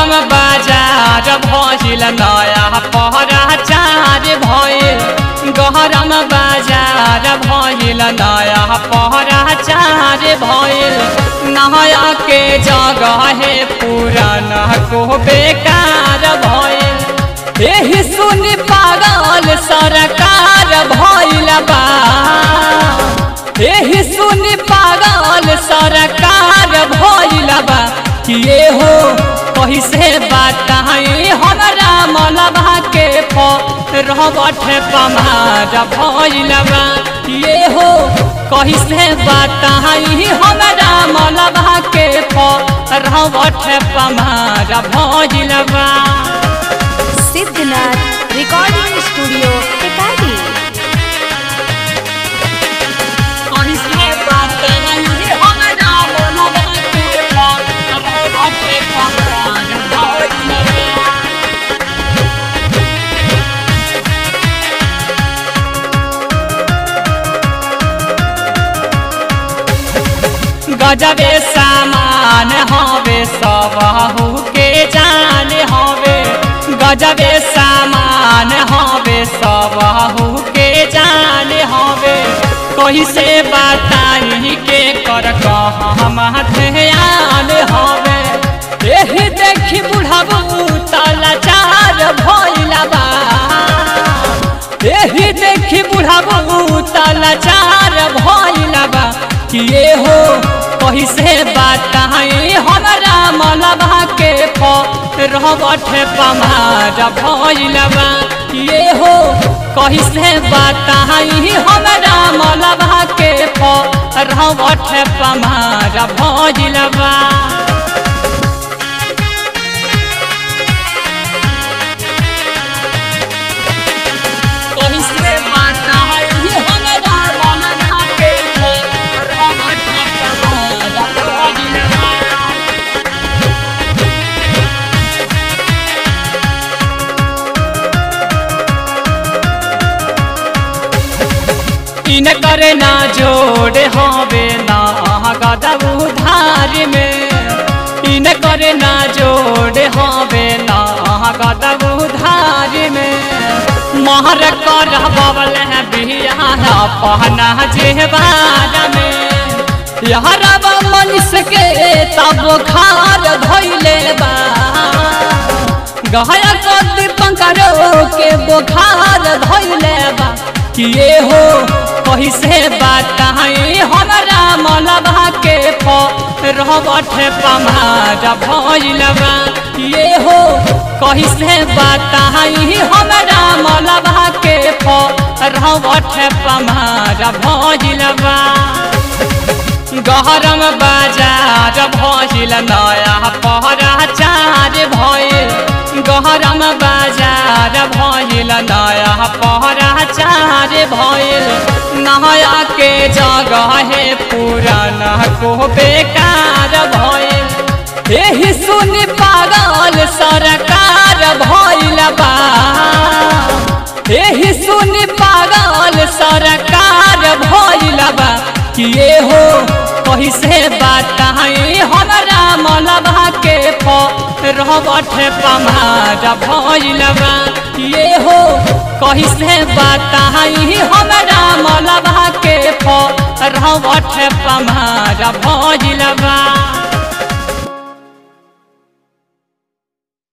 गहरम बाजार भइल नया पहराचार भइल गहरम बाजार भइल नया पहराचार भइल नया के जगह है पुराना को बेकार भइल एही सुनी पागल सरकार भइल बा एही सुनी पागल सरकार भइल बा कि ये हो कही से बताई हमरा मनवा के रहबठ पमार भइल बा कि ये हो कही से बताई हमरा मनवा के रहबठ पमार भइल बा सिद्धनाथ रिकॉर्डिंग स्टूडियो टिकारी कही से बताई हमरा मनवा के रहबठ पमार भइल बा गजबे सामान हवे सबहू के जान हवे गजबे सामान हवे सबहू के जान हवे कही से बताई के कर कहम ध्यान हवे एही देखी बुढ़ाबू तलाचार भइला बा एही देखी बुढ़ाबू तलाचार भइला बा कि ये हो कही से बताई हमरा मनवा के रहबठ पमार भइलबा ये हो कही से बताई हमरा मनवा के रहबठ पमार भइलबा कही से बताई हमरा मनवा के रहबठ पमार भइलबा इन करे ना जोड़े हवे ना गदब उधार में इन करे ना जोड़े हवे ना गदब उधार में महर कर बबल है बियाह पहना जेबार में यार मनुष्य के तब खार धैले बा गहया कदी पंकरो के बुखार धैले बा कि ये हो कही से बताई हमरा मनवा के रहबठ पमार भइलबा ये हो कही से बताई हमरा मनवा के रहबठ पमार भइलबा गहरम बाजार भइल नया पहराचार भइल गहरम बाजार भइल नया पहराचार भइल नया के जगह है पुराना को बेकार भइल एही सुनी पागल सरकार भइल बा एही सुनी पागल सरकार भइल बा कि ये हो कही से बताई हमरा मनवा के रहबठ पमार भइल बा ये हो कही से बताई हमरा मनवा के रहबठ पमार भइल बा